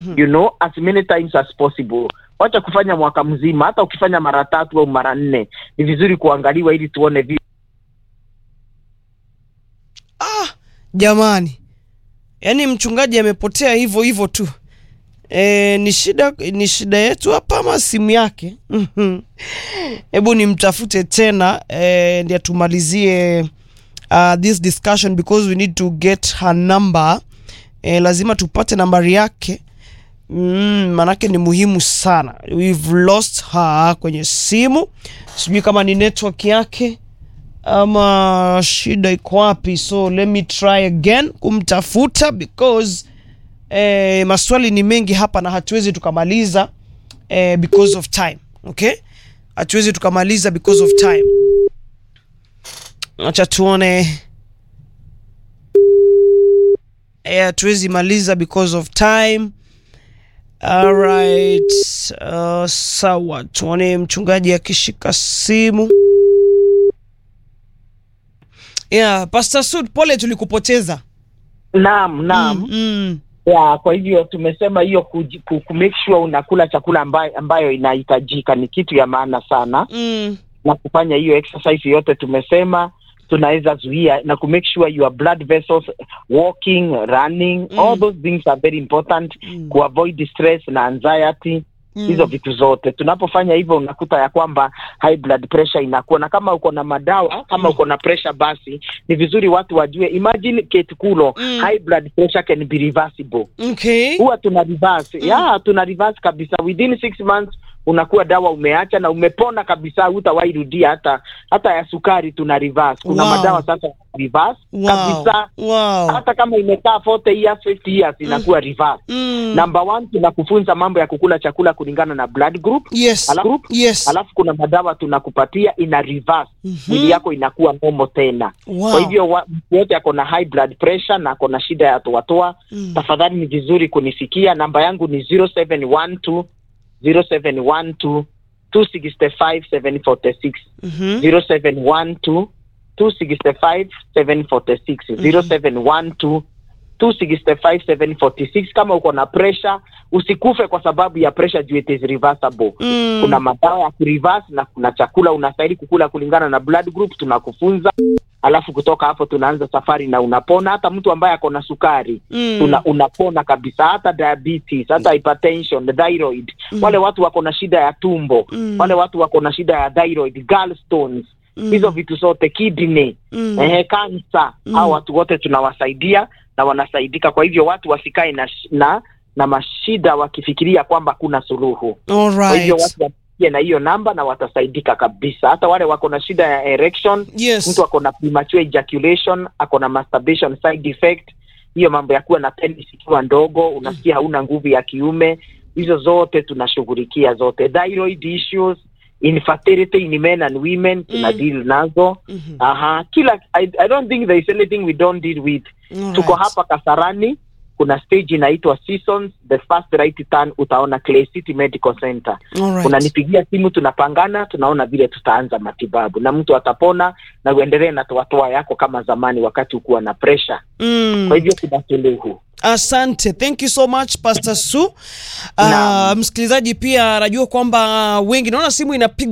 you know as many times as possible wacha kufanya mwaka mzima hata ukifanya mara tatu au mara nne ni vizuri kuangaliwa ili tuone vi ah, jamani yaani mchungaji amepotea hivyo hivyo tu e, ni shida ni shida yetu hapa ama simu yake Mhm. hebu nimtafute tena e, ndi atumalizie uh, this discussion because we need to get her number e, lazima tupate nambari yake mm, manake ni muhimu sana we've lost her kwenye simu sijui kama ni network yake ama shida iko wapi so let me try again kumtafuta because eh, maswali ni mengi hapa na hatuwezi tukamaliza eh, because of time okay hatuwezi tukamaliza because of time acha tuone eh, hatuwezi maliza because of time alright uh, sawa tuone mchungaji akishika simu yeah, Pastor Sud, pole tulikupoteza. naam naam Mm, mm, ya kwa hivyo tumesema hiyo kuji- ku, ku make sure unakula chakula ambayo, ambayo inahitajika ni kitu ya maana sana mm, na kufanya hiyo exercise yote tumesema tunaweza zuia na ku make sure your blood vessels walking running Mm. all those things are very important Mm. ku avoid stress na anxiety mm. hizo vitu zote tunapofanya hivyo unakuta ya kwamba high blood pressure inakuwa na kama uko na madawa kama uko na pressure basi ni vizuri watu wajue imagine Kate Kulo Mm. high blood pressure can be reversible Okay. huwa tuna reverse yeah, tuna reverse kabisa within six months unakuwa dawa umeacha na umepona kabisa hutawahi rudia hata hata ya sukari tuna reverse kuna Wow. madawa sasa ya reverse Wow. kabisa Wow. hata kama imekaa 40 years 50 years inakuwa reverse Mm. number one tunakufunza mambo ya kukula chakula kulingana na blood group Yes. Alafu- Yes. alafu kuna madawa tunakupatia ina reverse Mhm. mwili yako inakuwa normal tena Wow. kwa hivyo wa- mtu yote ako na high blood pressure na ako na shida ya toatoa Mm. tafadhali ni vizuri kunifikia namba yangu ni 0712 0712 265 746 Mhm. 0712 265 746 0712 265 746 kama uko na pressure usikufe kwa sababu ya pressure juu it is reversible Mm. kuna madawa ya kureverse na kuna chakula unastahili kukula kulingana na blood group tunakufunza alafu kutoka hapo tunaanza safari na unapona hata mtu ambaye ako na sukari Mm. tuna, unapona kabisa hata diabetes hata hypertension thyroid wale watu wako na shida ya tumbo Mm. wale watu wako na shida ya thyroid gallstones Mm. hizo vitu zote kidney Mm. ehe kansa Mm. hao watu wote tunawasaidia na wanasaidika kwa hivyo watu wasikae na, sh- na na mashida wakifikiria kwamba kuna suluhu All kwa hivyo right. watu wapigie na hiyo namba na watasaidika kabisa hata wale wako na shida ya erection Yes. mtu ako na premature ejaculation ako na masturbation side effect hiyo mambo ya kuwa na penis ikiwa ndogo unasikia hauna nguvu ya kiume hizo zote tunashughulikia zote thyroid issues infertility in men and women tuna Mm. deal nazo Mhm. aha kila I, i don't think there is anything we don't deal with All tuko right. hapa kasarani kuna stage inaitwa seasons the first right turn utaona clay city medical center All right. unanipigia simu tunapangana tunaona vile tutaanza matibabu na mtu atapona na uendelee na toatoa yako kama zamani wakati ukuwa na pressure Mm. kwa hivyo kuna suluhu Asante, thank you so much Pastor Su. Uh, Naam. msikilizaji pia anajua kwamba wengi, naona simu inapigwa